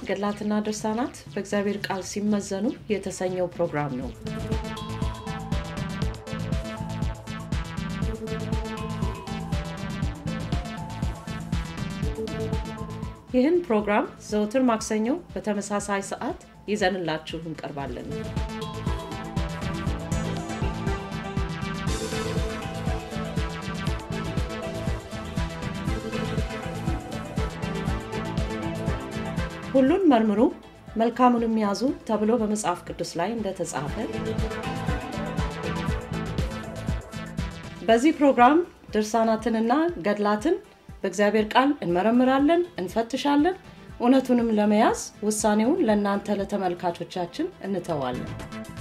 ገድላትና ድርሳናት በእግዚአብሔር ቃል ሲመዘኑ የተሰኘው ፕሮግራም ነው። ይህን ፕሮግራም ዘውትር ማክሰኞ በተመሳሳይ ሰዓት ይዘንላችሁ እንቀርባለን። ሁሉን መርምሩ መልካሙንም ያዙ ተብሎ በመጽሐፍ ቅዱስ ላይ እንደተጻፈ በዚህ ፕሮግራም ድርሳናትንና ገድላትን በእግዚአብሔር ቃል እንመረምራለን፣ እንፈትሻለን። እውነቱንም ለመያዝ ውሳኔውን ለእናንተ ለተመልካቾቻችን እንተዋለን።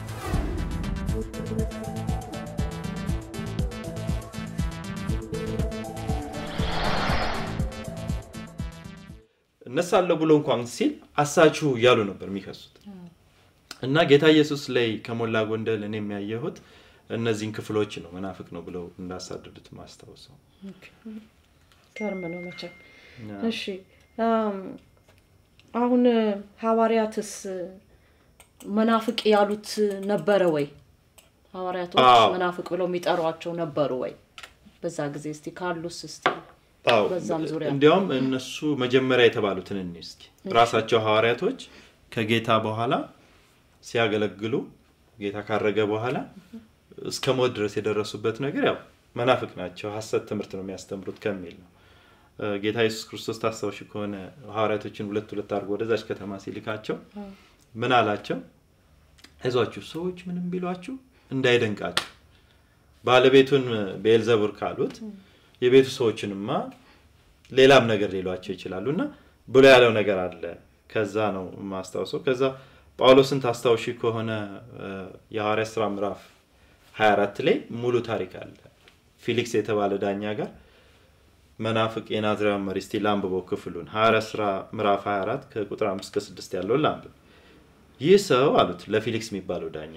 እነሳለሁ ብሎ እንኳን ሲል አሳችሁ እያሉ ነበር የሚከሱት እና ጌታ ኢየሱስ ላይ ከሞላ ጎንደል እኔ የሚያየሁት እነዚህን ክፍሎች ነው መናፍቅ ነው ብለው እንዳሳደዱት ማስታወሰው ገርም ነው መቼም። እሺ አም፣ አሁን ሐዋርያትስ መናፍቅ ያሉት ነበረ ወይ? ሐዋርያቶች አዎ። መናፍቅ ብለው የሚጠሯቸው ነበሩ ወይ? በዛ ጊዜ እስቲ ካሉስ እስቲ አዎ፣ በዛም ዙሪያ እንዲያውም እነሱ መጀመሪያ የተባሉትን እኒ እስኪ ራሳቸው ሐዋርያቶች ከጌታ በኋላ ሲያገለግሉ ጌታ ካረገ በኋላ እስከ ሞት ድረስ የደረሱበት ነገር ያው መናፍቅ ናቸው፣ ሐሰት ትምህርት ነው የሚያስተምሩት ከሚል ነው። እ፣ ጌታ ኢየሱስ ክርስቶስ ታስታውሽ ከሆነ ሐዋርያቶችን ሁለት ሁለት አድርጎ ወደዛች ከተማ ሲልካቸው ምን አላቸው? አይዟችሁ ሰዎች ምንም ቢሏችሁ እንዳይደንቃችሁ ባለቤቱን ቤልዘቡር ካሉት የቤቱ ሰዎችንማ ሌላም ነገር ሊሏቸው ይችላሉ እና ብሎ ያለው ነገር አለ። ከዛ ነው የማስታውሰው። ከዛ ጳውሎስን ታስታውሺ ከሆነ እ፣ የሐዋርያት ስራ ምዕራፍ 24 ላይ ሙሉ ታሪክ አለ። ፊሊክስ የተባለ ዳኛ ጋር መናፍቅ የናዝራውያን መሪ እስቲ ላንብበው ክፍሉን ሐዋርያት ስራ ምዕራፍ 24 ከቁጥር 5 እስከ 6 ያለውን ላንብብ። ይህ ሰው አሉት ለፊሊክስ የሚባለው ዳኛ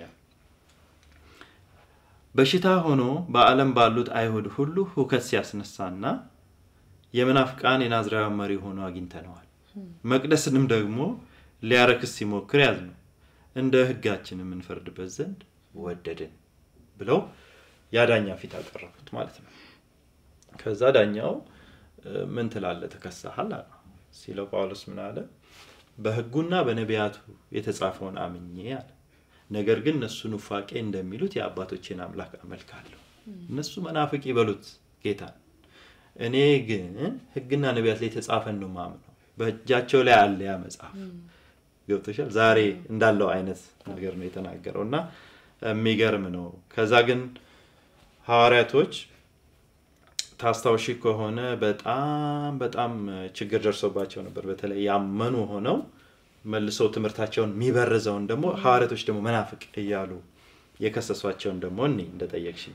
በሽታ ሆኖ በዓለም ባሉት አይሁድ ሁሉ ሁከት ሲያስነሳና የመናፍቃን የናዝራውያን መሪ ሆኖ አግኝተነዋል። መቅደስንም ደግሞ ሊያረክስ ሲሞክር ያዝ ነው እንደ ሕጋችን የምንፈርድበት ዘንድ ወደድን ብለው ያ ዳኛ ፊት አቀረቡት ማለት ነው። ከዛ ዳኛው እ፣ ምን ትላለህ ተከሳሃል አለ ሲለው ጳውሎስ ምን አለ በሕጉና በነቢያቱ የተጻፈውን አምኜ አለ ነገር ግን እነሱ ኑፋቄ እንደሚሉት የአባቶቼን አምላክ አመልካለሁ። እነሱ መናፍቅ ይበሉት ጌታን፣ እኔ ግን ሕግና ነቢያት ላይ የተጻፈን ነው ማምነው። በእጃቸው ላይ አለ ያ መጽሐፍ ገብቶሻል። ዛሬ እንዳለው አይነት ነገር ነው የተናገረው እና የሚገርም ነው። ከዛ ግን ሐዋርያቶች ታስታውሺ ከሆነ በጣም በጣም ችግር ደርሶባቸው ነበር። በተለይ ያመኑ ሆነው መልሰው ትምህርታቸውን የሚበርዘውን ደግሞ ሐዋርያቶች ደግሞ መናፍቅ እያሉ የከሰሷቸውን ደግሞ እኔ እንደጠየቅሽኝ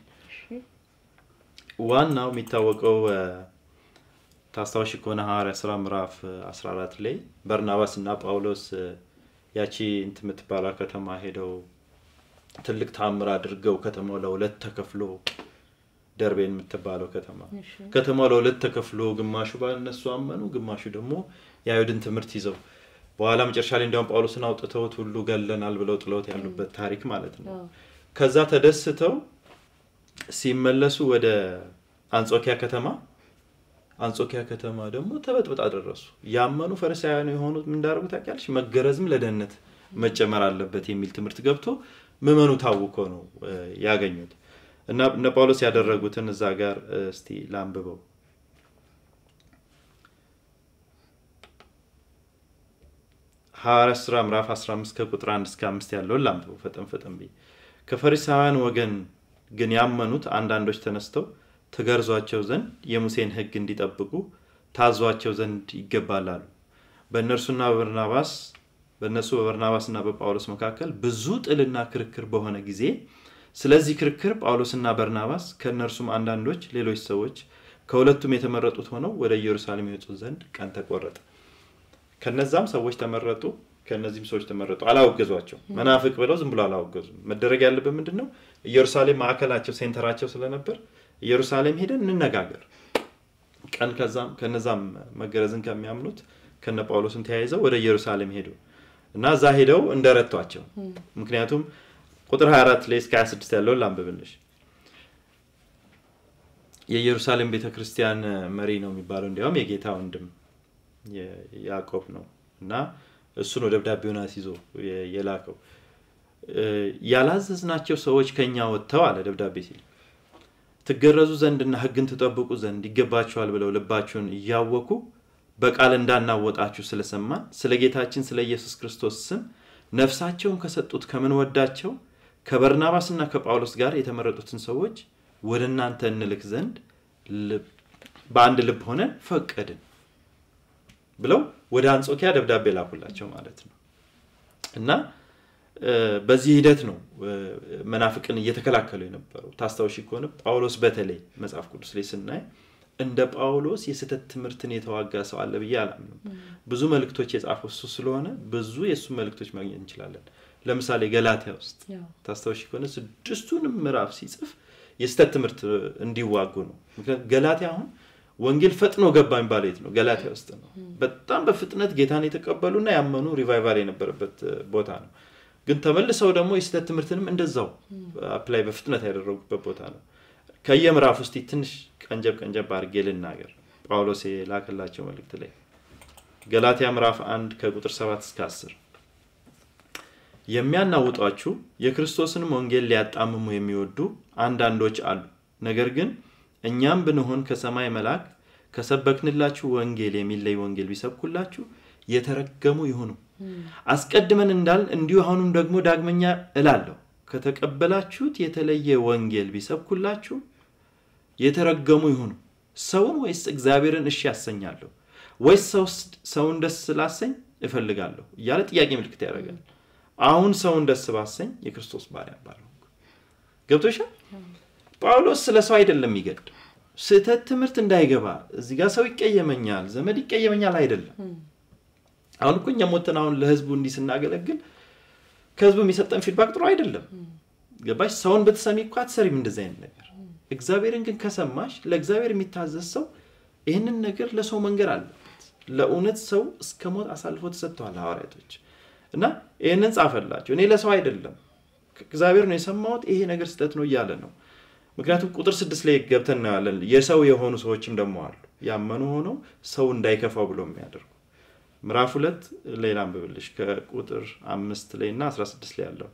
ዋናው የሚታወቀው እ፣ ታስታውሺ ከሆነ ሐዋርያ ስራ ምዕራፍ እ, 14 ላይ በርናባስ እና ጳውሎስ እ፣ ያቺ እንትን የምትባላ ከተማ ሄደው ትልቅ ታምር አድርገው ከተማው ለሁለት ተከፍሎ ደርቤን የምትባለው ከተማ ከተማው ለሁለት ተከፍሎ ግማሹ ባልነሱ አመኑ፣ ግማሹ ደግሞ የአይሁድን ትምህርት ይዘው በኋላ መጨረሻ ላይ እንዲያውም ጳውሎስን አውጥተውት ሁሉ ገለናል ብለው ጥለውት ያሉበት ታሪክ ማለት ነው። ከዛ ተደስተው ሲመለሱ ወደ አንጾኪያ ከተማ አንጾኪያ ከተማ ደግሞ ተበጥብጣ ደረሱ። ያመኑ ፈሪሳውያን የሆኑት ምን እንዳደረጉ ታውቂያለሽ? መገረዝም ለደህንነት መጨመር አለበት የሚል ትምህርት ገብቶ ምዕመኑ ታውኮ ነው እ፣ ያገኙት እና እነ ጳውሎስ ያደረጉትን እዛ ጋር እ፣ እስቲ ላንብበው። ሐዋርያት ሥራ ምዕራፍ 15 ከቁጥር 1 እስከ 5 ያለውን ላንብበው ፈጠን ፈጠን ብዬ። ከፈሪሳውያን ወገን ግን ያመኑት አንዳንዶች ተነስተው ትገርዟቸው ዘንድ የሙሴን ሕግ እንዲጠብቁ ታዟቸው ዘንድ ይገባል አሉ። በእነርሱና በበርናባስ በእነሱ በበርናባስና በጳውሎስ መካከል ብዙ ጥልና ክርክር በሆነ ጊዜ ስለዚህ ክርክር ጳውሎስና በርናባስ ከእነርሱም አንዳንዶች ሌሎች ሰዎች ከሁለቱም የተመረጡት ሆነው ወደ ኢየሩሳሌም ይወጡ ዘንድ ቀን ተቆረጠ። ከነዛም ሰዎች ተመረጡ፣ ከነዚህም ሰዎች ተመረጡ። አላወገዟቸው። መናፍቅ ብለው ዝም ብሎ አላወገዙም። መደረግ ያለበት ምንድን ነው? ኢየሩሳሌም ማዕከላቸው ሴንተራቸው ስለነበር ኢየሩሳሌም ሄደን እንነጋገር ቀን ከዛም ከነዛም መገረዝን ከሚያምኑት ከነ ጳውሎስም ተያይዘው ወደ ኢየሩሳሌም ሄዱ እና እዛ ሄደው እንደረቷቸው። ምክንያቱም ቁጥር 24 ላይ እስከ 26 ያለውን ላንብብልሽ። የኢየሩሳሌም ቤተ ክርስቲያን መሪ ነው የሚባለው እንዲያውም የጌታ ወንድም ያዕቆብ ነው እና እሱ ነው ደብዳቤውን አስይዞ የላከው። ያላዘዝናቸው ሰዎች ከኛ ወጥተው አለ ደብዳቤ ሲል ትገረዙ ዘንድና ሕግን ትጠብቁ ዘንድ ይገባችኋል ብለው ልባችሁን እያወኩ በቃል እንዳናወጣችሁ ስለሰማን ስለ ጌታችን ስለ ኢየሱስ ክርስቶስ ስም ነፍሳቸውን ከሰጡት ከምንወዳቸው ከበርናባስና ከጳውሎስ ጋር የተመረጡትን ሰዎች ወደ እናንተ እንልክ ዘንድ በአንድ ልብ ሆነን ፈቀድን ብለው ወደ አንጾኪያ ደብዳቤ ላኩላቸው ማለት ነው እና በዚህ ሂደት ነው መናፍቅን እየተከላከሉ የነበረው። ታስታውሺ ከሆነ ጳውሎስ በተለይ መጽሐፍ ቅዱስ ላይ ስናይ እንደ ጳውሎስ የስህተት ትምህርትን የተዋጋ ሰው አለ ብዬ አላምንም። ብዙ መልእክቶች የጻፈው እሱ ስለሆነ ብዙ የእሱ መልእክቶች ማግኘት እንችላለን። ለምሳሌ ገላትያ ውስጥ ታስታውሺ ከሆነ ስድስቱንም ምዕራፍ ሲጽፍ የስህተት ትምህርት እንዲዋጉ ነው። ምክንያቱም ገላትያ አሁን ወንጌል ፈጥኖ ገባ የሚባለው የት ነው? ገላትያ ውስጥ ነው። በጣም በፍጥነት ጌታን የተቀበሉና ያመኑ ሪቫይቫል የነበረበት ቦታ ነው። ግን ተመልሰው ደግሞ የስህተት ትምህርትንም እንደዛው አፕላይ በፍጥነት ያደረጉበት ቦታ ነው። ከየምዕራፍ ውስጥ ትንሽ ቀንጀብ ቀንጀብ አድርጌ ልናገር። ጳውሎስ የላከላቸው መልእክት ላይ ገላትያ ምዕራፍ አንድ ከቁጥር 7 እስከ 10 የሚያናውጧችሁ የክርስቶስንም ወንጌል ሊያጣምሙ የሚወዱ አንዳንዶች አሉ። ነገር ግን እኛም ብንሆን ከሰማይ መልአክ ከሰበክንላችሁ ወንጌል የሚለይ ወንጌል ቢሰብኩላችሁ የተረገሙ ይሁኑ። አስቀድመን እንዳልን እንዲሁ አሁንም ደግሞ ዳግመኛ እላለሁ ከተቀበላችሁት የተለየ ወንጌል ቢሰብኩላችሁ የተረገሙ ይሁኑ። ሰውን ወይስ እግዚአብሔርን እሺ ያሰኛለሁ ወይስ ሰውን ደስ ስላሰኝ እፈልጋለሁ እያለ ጥያቄ ምልክት ያደርጋል። አሁን ሰውን ደስ ባሰኝ የክርስቶስ ባሪያ ባልሆንኩ። ገብቶሻል? ጳውሎስ ስለ ሰው አይደለም የሚገድ ስህተት ትምህርት እንዳይገባ እዚህ ጋር ሰው ይቀየመኛል፣ ዘመድ ይቀየመኛል አይደለም። አሁን እኮ እኛም ወጥተን አሁን ለህዝቡ እንዲህ ስናገለግል ከህዝቡ የሚሰጠን ፊድባክ ጥሩ አይደለም። ገባሽ? ሰውን ብትሰሚ እኮ አትሰሪም እንደዚህ አይነት ነገር። እግዚአብሔርን ግን ከሰማሽ ለእግዚአብሔር የሚታዘዝ ሰው ይህንን ነገር ለሰው መንገር አለበት። ለእውነት ሰው እስከ ሞት አሳልፎ ተሰጥተዋል ሐዋርያቶች እና ይህንን ጻፈላቸው። እኔ ለሰው አይደለም እግዚአብሔር ነው የሰማሁት፣ ይሄ ነገር ስህተት ነው እያለ ነው። ምክንያቱም ቁጥር ስድስት ላይ ገብተን እናያለን። የሰው የሆኑ ሰዎችም ደግሞ አሉ ያመኑ ሆነው ሰው እንዳይከፋው ብሎ የሚያደርጉ ምዕራፍ ሁለት ሌላ አንብብልሽ ከቁጥር አምስት ላይ እና 16 ላይ ያለውን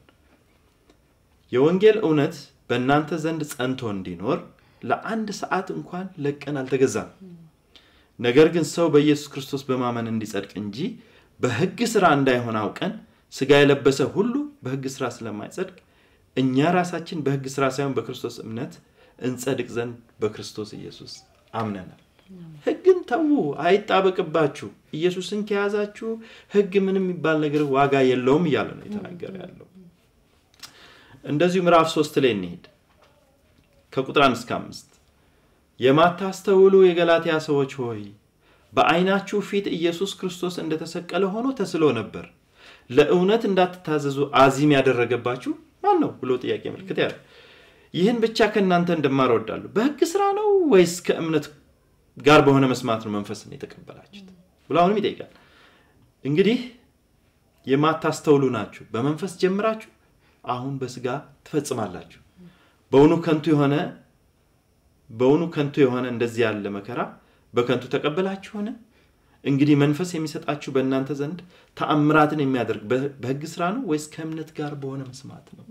የወንጌል እውነት በእናንተ ዘንድ ጸንቶ እንዲኖር ለአንድ ሰዓት እንኳን ለቀን አልተገዛም። ነገር ግን ሰው በኢየሱስ ክርስቶስ በማመን እንዲጸድቅ እንጂ በሕግ ስራ እንዳይሆን አውቀን ስጋ የለበሰ ሁሉ በሕግ ስራ ስለማይጸድቅ እኛ ራሳችን በሕግ ስራ ሳይሆን በክርስቶስ እምነት እንጸድቅ ዘንድ በክርስቶስ ኢየሱስ አምነናል። ሕግን ተዉ፣ አይጣበቅባችሁ። ኢየሱስን ከያዛችሁ ሕግ ምንም የሚባል ነገር ዋጋ የለውም እያለ ነው የተናገረ ያለው። እንደዚሁ ምዕራፍ ሶስት ላይ እንሄድ ከቁጥር አንድ እስከ አምስት የማታስተውሉ የገላትያ ሰዎች ሆይ በዓይናችሁ ፊት ኢየሱስ ክርስቶስ እንደተሰቀለ ሆኖ ተስሎ ነበር። ለእውነት እንዳትታዘዙ አዚም ያደረገባችሁ ማን ነው ብሎ ጥያቄ ምልክት ያለ ይህን ብቻ ከእናንተ እንደማር እወዳለሁ። በሕግ ስራ ነው ወይስ ከእምነት ጋር በሆነ መስማት ነው መንፈስን የተቀበላችሁት ብሎ አሁንም ይጠይቃል። እንግዲህ የማታስተውሉ ናችሁ፣ በመንፈስ ጀምራችሁ አሁን በስጋ ትፈጽማላችሁ። በውኑ ከንቱ የሆነ በውኑ ከንቱ የሆነ እንደዚህ ያለ መከራ በከንቱ ተቀበላችሁን? እንግዲህ መንፈስ የሚሰጣችሁ በእናንተ ዘንድ ተአምራትን የሚያደርግ በሕግ ስራ ነው ወይስ ከእምነት ጋር በሆነ መስማት ነው?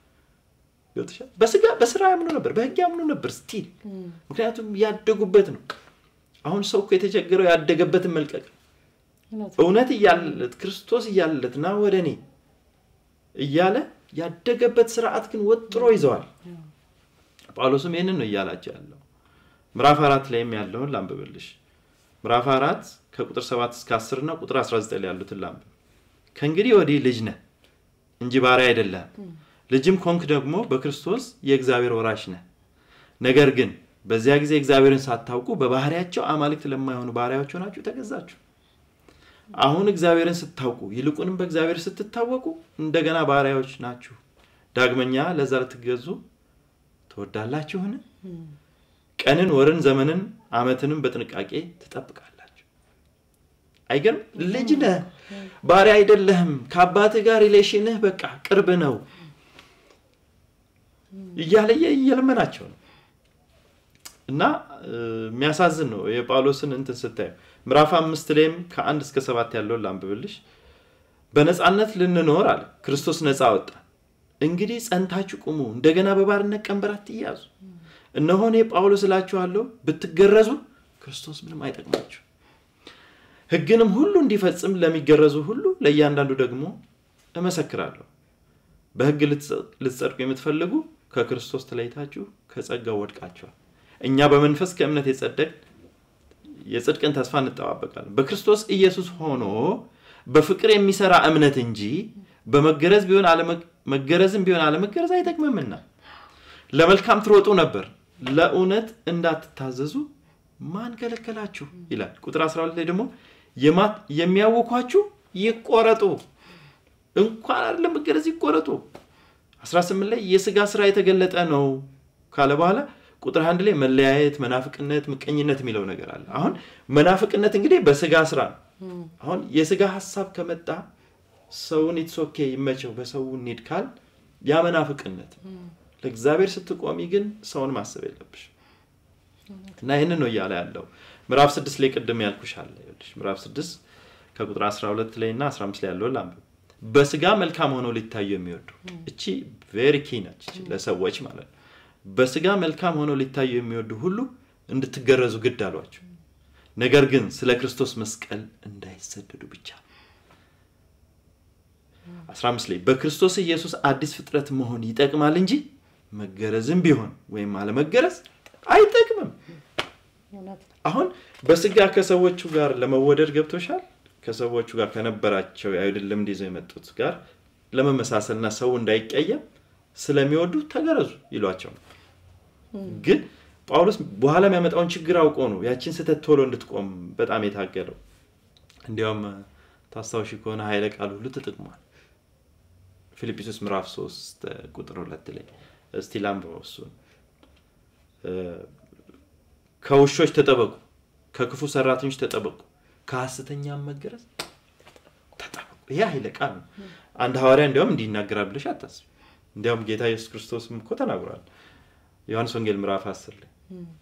በስጋ በስራ ያምኑ ነበር፣ በሕግ ያምኑ ነበር ስቲል። ምክንያቱም ያደጉበት ነው። አሁን ሰው እኮ የተቸገረው ያደገበትን መልቀቅ እውነት እያለለት ክርስቶስ እያለለት ና ወደ እኔ እያለ ያደገበት ስርዓት ግን ወጥሮ ይዘዋል። ጳውሎስም ይህንን ነው እያላቸው ያለው። ምዕራፍ አራት ላይም ያለውን ላንብብልሽ። ምዕራፍ አራት ከቁጥር 7 እስከ 10 እና ቁጥር 19 ላይ ያሉትን ላንብብ። ከእንግዲህ ወዲህ ልጅ ነህ እንጂ ባሪያ አይደለህም። ልጅም ኮንክ ደግሞ በክርስቶስ የእግዚአብሔር ወራሽ ነህ። ነገር ግን በዚያ ጊዜ እግዚአብሔርን ሳታውቁ በባህሪያቸው አማልክት ለማይሆኑ ባሪያዎች ሆናችሁ ተገዛችሁ። አሁን እግዚአብሔርን ስታውቁ ይልቁንም በእግዚአብሔር ስትታወቁ እንደገና ባሪያዎች ናችሁ። ዳግመኛ ለዛ ልትገዙ ትወዳላችሁን? ቀንን፣ ወርን፣ ዘመንን፣ ዓመትንም በጥንቃቄ ትጠብቃላችሁ። አይገርም? ልጅ ነህ፣ ባሪያ አይደለህም። ከአባትህ ጋር ሪሌሽንህ በቃ ቅርብ ነው እያለ እየለመናቸው ነው። እና የሚያሳዝን ነው የጳውሎስን እንትን ስታዩ ምዕራፍ አምስት ላይም ከአንድ እስከ ሰባት ያለውን ላንብብልሽ። በነፃነት ልንኖር አለ ክርስቶስ ነፃ አወጣ። እንግዲህ ጸንታችሁ ቁሙ፣ እንደገና በባርነት ቀንበር አትያዙ። እነሆ እኔ ጳውሎስ እላችኋለሁ ብትገረዙ ክርስቶስ ምንም አይጠቅማችሁ። ሕግንም ሁሉ እንዲፈጽም ለሚገረዙ ሁሉ ለእያንዳንዱ ደግሞ እመሰክራለሁ። በሕግ ልትጸድቁ የምትፈልጉ ከክርስቶስ ተለይታችሁ ከጸጋው ወድቃችኋል። እኛ በመንፈስ ከእምነት የጸደቅ የጽድቅን ተስፋ እንጠባበቃለን። በክርስቶስ ኢየሱስ ሆኖ በፍቅር የሚሰራ እምነት እንጂ በመገረዝ ቢሆን መገረዝም ቢሆን አለመገረዝ አይጠቅምምና ለመልካም ትሮጡ ነበር፣ ለእውነት እንዳትታዘዙ ማን ከለከላችሁ ይላል። ቁጥር 12 ላይ ደግሞ የሚያውኳችሁ ይቆረጡ፣ እንኳን አይደለም መገረዝ ይቆረጡ። 18 ላይ የስጋ ስራ የተገለጠ ነው ካለ በኋላ ቁጥር አንድ ላይ መለያየት፣ መናፍቅነት፣ ምቀኝነት የሚለው ነገር አለ። አሁን መናፍቅነት እንግዲህ በስጋ ስራ ነው። አሁን የስጋ ሀሳብ ከመጣ ሰውን ኢትሶኬ ይመቸው በሰው እንሂድ ካል ያ መናፍቅነት ለእግዚአብሔር ስትቆሚ ግን ሰውን ማሰብ የለብሽ እና ይህንን ነው እያለ ያለው ምዕራፍ ስድስት ላይ ቅድም ያልኩሻለ ምዕራፍ ስድስት ከቁጥር 12 ላይ እና 15 ላይ ያለውን ላንብብ። በስጋ መልካም ሆነው ሊታዩ የሚወዱ እቺ ቬሪ ኪ ነች ለሰዎች ማለት ነው። በስጋ መልካም ሆነው ሊታዩ የሚወዱ ሁሉ እንድትገረዙ ግድ አሏቸው። ነገር ግን ስለ ክርስቶስ መስቀል እንዳይሰደዱ ብቻ። 15 ላይ በክርስቶስ ኢየሱስ አዲስ ፍጥረት መሆን ይጠቅማል እንጂ መገረዝም ቢሆን ወይም አለመገረዝ አይጠቅምም። አሁን በስጋ ከሰዎቹ ጋር ለመወደድ ገብቶሻል። ከሰዎቹ ጋር ከነበራቸው የአይሁድ ልምድ ይዘው የመጡት ጋር ለመመሳሰልና ሰው እንዳይቀየም ስለሚወዱ ተገረዙ ይሏቸው ነው። ግን ጳውሎስ በኋላ የሚያመጣውን ችግር አውቆ ነው ያችን ስህተት ቶሎ እንድትቆም በጣም የታገለው። እንዲያውም ታስታውሺ ከሆነ ኃይለ ቃል ሁሉ ተጠቅሟል። ፊልጵስዩስ ምዕራፍ 3 ቁጥር ሁለት ላይ እስቲ ላንብበው እሱን ከውሾች ተጠበቁ፣ ከክፉ ሰራተኞች ተጠበቁ፣ ከሐሰተኛም መገረዝ ተጠበቁ። ይሄ ኃይለ ቃል ነው። አንድ ሐዋርያ እንዲያውም እንዲህ ይናገራል ብለሽ አታስቢ። እንዲያውም ጌታ ኢየሱስ ክርስቶስም እኮ ተናግሯል። ዮሐንስ ወንጌል ምዕራፍ አስር ላይ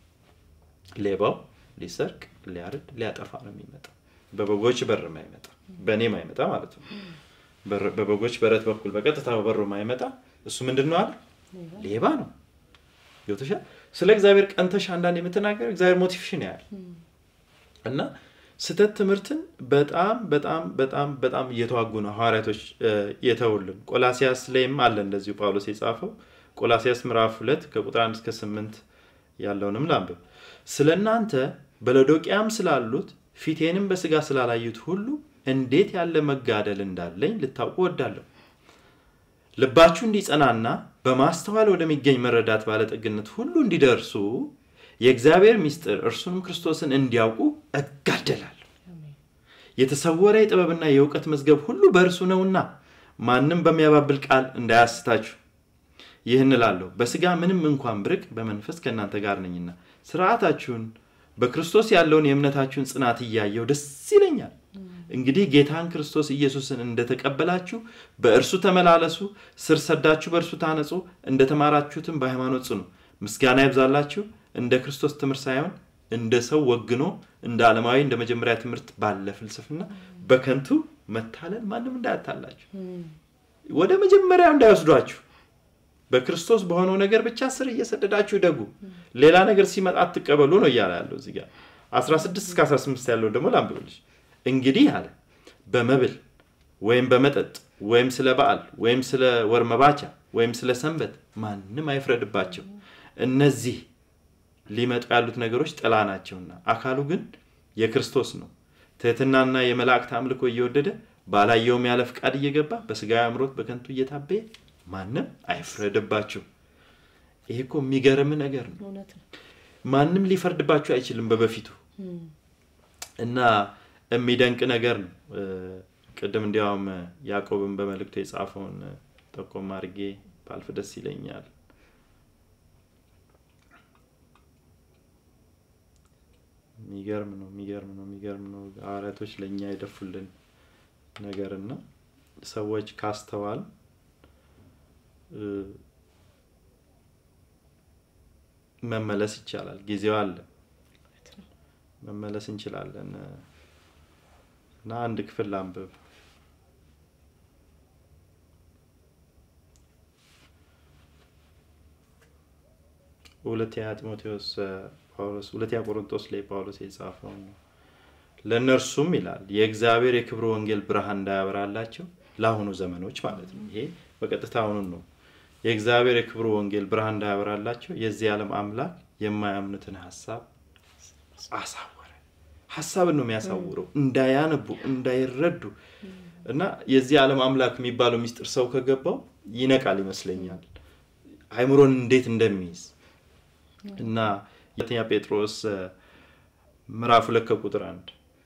ሌባው ሊሰርቅ፣ ሊያርድ፣ ሊያጠፋ ነው የሚመጣው በበጎች በር ማይመጣ በእኔ ማይመጣ ማለት ነው። በበጎች በረት በኩል በቀጥታ በበሩ ማይመጣ እሱ ምንድን ነው አለ? ሌባ ነው። ገብቶሻል? ስለ እግዚአብሔር ቀንተሽ አንዳንድ የምትናገር እግዚአብሔር ሞቲቬሽን ያያል እና ስህተት ትምህርትን በጣም በጣም በጣም በጣም እየተዋጉ ነው ሐዋርያቶች የተውልን። ቆላሲያስ ላይም አለ እንደዚሁ ጳውሎስ የጻፈው ቆላሲያስ ምዕራፍ ሁለት ከቁጥር አንድ እስከ ስምንት ያለውንም ላንብብ። ስለ እናንተ በሎዶቅያም ስላሉት ፊቴንም በስጋ ስላላዩት ሁሉ እንዴት ያለ መጋደል እንዳለኝ ልታውቁ ወዳለሁ። ልባችሁ እንዲጸናና በማስተዋል ወደሚገኝ መረዳት ባለጠግነት ሁሉ እንዲደርሱ የእግዚአብሔር ምስጢር እርሱንም ክርስቶስን እንዲያውቁ እጋደላለሁ። የተሰወረ የጥበብና የእውቀት መዝገብ ሁሉ በእርሱ ነውና ማንም በሚያባብል ቃል እንዳያስታችሁ ይህን እላለሁ። በስጋ ምንም እንኳን ብርቅ በመንፈስ ከእናንተ ጋር ነኝና ስርዓታችሁን በክርስቶስ ያለውን የእምነታችሁን ጽናት እያየው ደስ ይለኛል። እንግዲህ ጌታን ክርስቶስ ኢየሱስን እንደተቀበላችሁ በእርሱ ተመላለሱ፣ ስር ሰዳችሁ በእርሱ ታነጹ፣ እንደተማራችሁትም በሃይማኖት ጽኑ። ምስጋና ይብዛላችሁ። እንደ ክርስቶስ ትምህርት ሳይሆን እንደ ሰው ወግኖ እንደ ዓለማዊ እንደ መጀመሪያ ትምህርት ባለ ፍልስፍና በከንቱ መታለል ማንም እንዳያታላችሁ፣ ወደ መጀመሪያው እንዳይወስዷችሁ በክርስቶስ በሆነው ነገር ብቻ ስር እየሰደዳችሁ ደጉ። ሌላ ነገር ሲመጣ አትቀበሉ ነው እያለ ያለው እዚህ ጋር 16 እስከ 18 ያለው ደግሞ ላንብብልሽ። እንግዲህ አለ በመብል ወይም በመጠጥ ወይም ስለ በዓል ወይም ስለ ወር መባቻ ወይም ስለ ሰንበት ማንም አይፍረድባቸው። እነዚህ ሊመጡ ያሉት ነገሮች ጥላ ናቸውና አካሉ ግን የክርስቶስ ነው። ትህትናና የመላእክት አምልኮ እየወደደ ባላየውም ያለ ፍቃድ እየገባ በስጋዊ አምሮት በከንቱ እየታበየ ማንም አይፍረድባችሁ። ይሄ እኮ የሚገርም ነገር ነው። ማንም ሊፈርድባችሁ አይችልም በበፊቱ እና የሚደንቅ ነገር ነው። ቅድም እንዲያውም ያዕቆብን በመልእክቱ የጻፈውን ጠቆም አድርጌ ባልፍ ደስ ይለኛል። የሚገርም ነው የሚገርም ነው የሚገርም ነው ሐዋርያቶች ለእኛ የደፉልን ነገር እና ሰዎች ካስተዋል እ፣ መመለስ ይቻላል ጊዜው አለ መመለስ እንችላለን እና አንድ ክፍል ላንብብ ሁለተኛ ጢሞቴዎስ እ፣ ጳውሎስ ሁለተኛ ቆሮንቶስ ላይ ጳውሎስ የጻፈው ነው ለእነርሱም ይላል የእግዚአብሔር የክብር ወንጌል ብርሃን እንዳያበራላቸው ለአሁኑ ዘመኖች ማለት ነው ይሄ በቀጥታ አሁኑን ነው የእግዚአብሔር የክብር ወንጌል ብርሃን እንዳያበራላቸው የዚህ ዓለም አምላክ የማያምኑትን ሀሳብ አሳወረ ሀሳብን ነው የሚያሳውረው እንዳያነቡ እንዳይረዱ እና የዚህ ዓለም አምላክ የሚባለው ሚስጥር ሰው ከገባው ይነቃል ይመስለኛል አይምሮን እንዴት እንደሚይዝ እና ሁለተኛ ጴጥሮስ እ፣ ምዕራፍ ሁለት ከቁጥር አንድ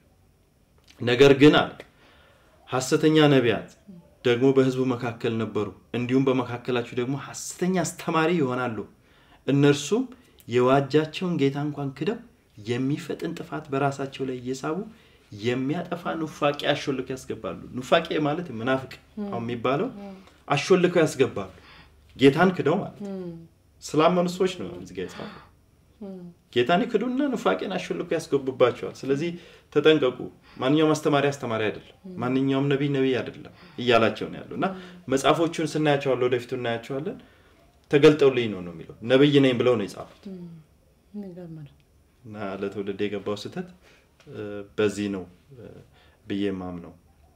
ነገር ግን አለ ሐሰተኛ ነቢያት ደግሞ በሕዝቡ መካከል ነበሩ፣ እንዲሁም በመካከላችሁ ደግሞ ሐሰተኛ አስተማሪ ይሆናሉ። እነርሱም የዋጃቸውን ጌታ እንኳን ክደው የሚፈጥን ጥፋት በራሳቸው ላይ እየሳቡ የሚያጠፋ ኑፋቄ አሾልከው ያስገባሉ። ኑፋቄ ማለት ምናፍቅ አሁን የሚባለው አሾልከው ያስገባሉ። ጌታን ክደው ማለት ስላመኑ ሰዎች ነው እዚህ ጋ የጻፈው። ጌታን ይክዱና ኑፋቄን አሾልኮ ያስገቡባቸዋል። ስለዚህ ተጠንቀቁ። ማንኛውም አስተማሪ አስተማሪ አይደለም፣ ማንኛውም ነቢይ ነቢይ አይደለም እያላቸው ነው ያለው እና መጽሐፎቹን ስናያቸዋለን፣ ወደፊቱ እናያቸዋለን። ተገልጠውልኝ ነው ነው የሚለው ነቢይ ነኝ ብለው ነው የጻፉት የሚገርም ነው። እና ለትውልድ የገባው ስህተት እ፣ በዚህ ነው እ፣ ብዬ ማምነው።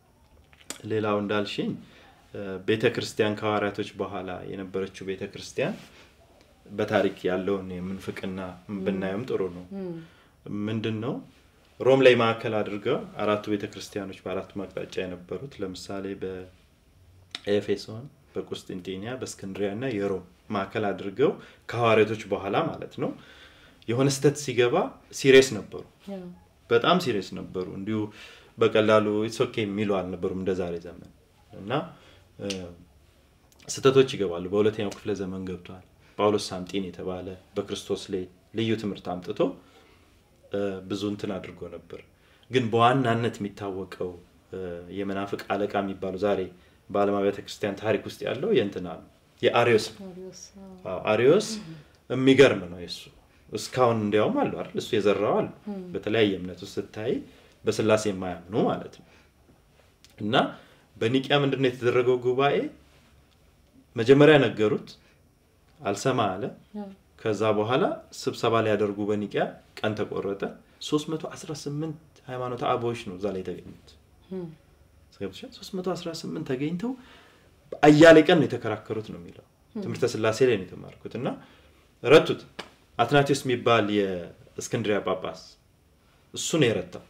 ሌላው እንዳልሽኝ ቤተ ክርስቲያን ከሐዋርያቶች በኋላ የነበረችው ቤተ ክርስቲያን በታሪክ ያለውን የምንፍቅና ብናየውም ጥሩ ነው። ምንድን ነው ሮም ላይ ማዕከል አድርገው አራቱ ቤተ ክርስቲያኖች በአራቱ አቅጣጫ የነበሩት ለምሳሌ በኤፌሶን፣ በቁስጥንጤንያ፣ በእስክንድሪያ እና የሮም ማዕከል አድርገው ከሐዋርያቶች በኋላ ማለት ነው የሆነ ስህተት ሲገባ ሲሪየስ ነበሩ። ያው በጣም ሲሪየስ ነበሩ። እንዲሁ በቀላሉ ኢትሶኬ የሚሉ አልነበሩም እንደ ዛሬ ዘመን እና እ፣ ስህተቶች ይገባሉ። በሁለተኛው ክፍለ ዘመን ገብቷል። ጳውሎስ ሳምጢን የተባለ በክርስቶስ ላይ ልዩ ትምህርት አምጥቶ እ፣ ብዙ እንትን አድርጎ ነበር። ግን በዋናነት የሚታወቀው እ፣ የመናፍቅ አለቃ የሚባሉ ዛሬ በዓለም ቤተ ክርስቲያን ታሪክ ውስጥ ያለው የእንትና ነው የአሪዮስ ነው። አሪዮስ፣ አዎ። አዎ፣ አሪዮስ የሚገርም ነው የሱ እስካሁን እንዲያውም አሉ አይደል እሱ የዘራው አሉ በተለያየ እምነት ውስጥ ስታይ በስላሴ የማያምኑ ማለት ነው እና በኒቂያ ምንድን ነው የተደረገው ጉባኤ መጀመሪያ ነገሩት አልሰማ አለ ያው ከዛ በኋላ ስብሰባ ሊያደርጉ በኒቂያ ቀን ተቆረጠ 318 ሃይማኖት አበዎች ነው እዛ ላይ የተገኙት ገብቶሻል? 318 ተገኝተው አያሌ ቀን ነው የተከራከሩት ነው የሚለው ትምህርተ ስላሴ ላይ ነው የተማርኩት እና ረቱት አትናቴዎስ የሚባል የእስክንድሪያ ጳጳስ እሱ ነው የረታው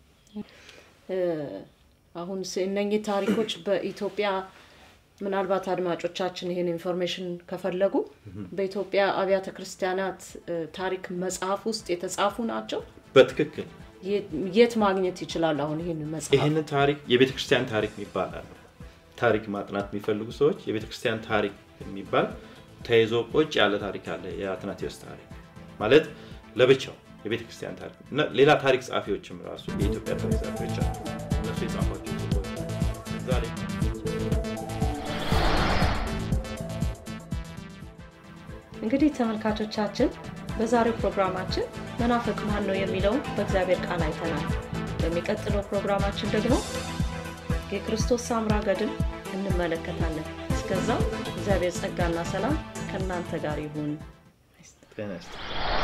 እ፣ አሁን ስ- እነኚህ ታሪኮች በኢትዮጵያ ምናልባት አድማጮቻችን ይህን ኢንፎርሜሽን ከፈለጉ በኢትዮጵያ አብያተ ክርስቲያናት እ፣ ታሪክ መጽሐፍ ውስጥ የተጻፉ ናቸው። በትክክል የት- የት ማግኘት ይችላል? አሁን ይህን መጽሐፍ ይህንን ታሪክ የቤተ ክርስቲያን ታሪክ የሚባል አለ ታሪክ ማጥናት የሚፈልጉ ሰዎች የቤተ ክርስቲያን ታሪክ የሚባል ተይዞ ቁጭ ያለ ታሪክ አለ የአትናቴዎስ ታሪክ ማለት ለብቻው የቤተ ክርስቲያን ታሪክ እና ሌላ ታሪክ ጸሐፊዎችም ራሱ የኢትዮጵያ ታሪክ ጸሐፊዎች አሉ እነሱ የጻፏቸው ጽሑፎች እዛ ላይ እንግዲህ ተመልካቾቻችን በዛሬው ፕሮግራማችን መናፍቅ ማን ነው የሚለውን በእግዚአብሔር ቃል አይተናል። በሚቀጥለው ፕሮግራማችን ደግሞ የክርስቶስ ሳምራ ገድል እንመለከታለን። እስከዛው እግዚአብሔር ጸጋና ሰላም ከእናንተ ጋር ይሁን። ጤና ይስጥ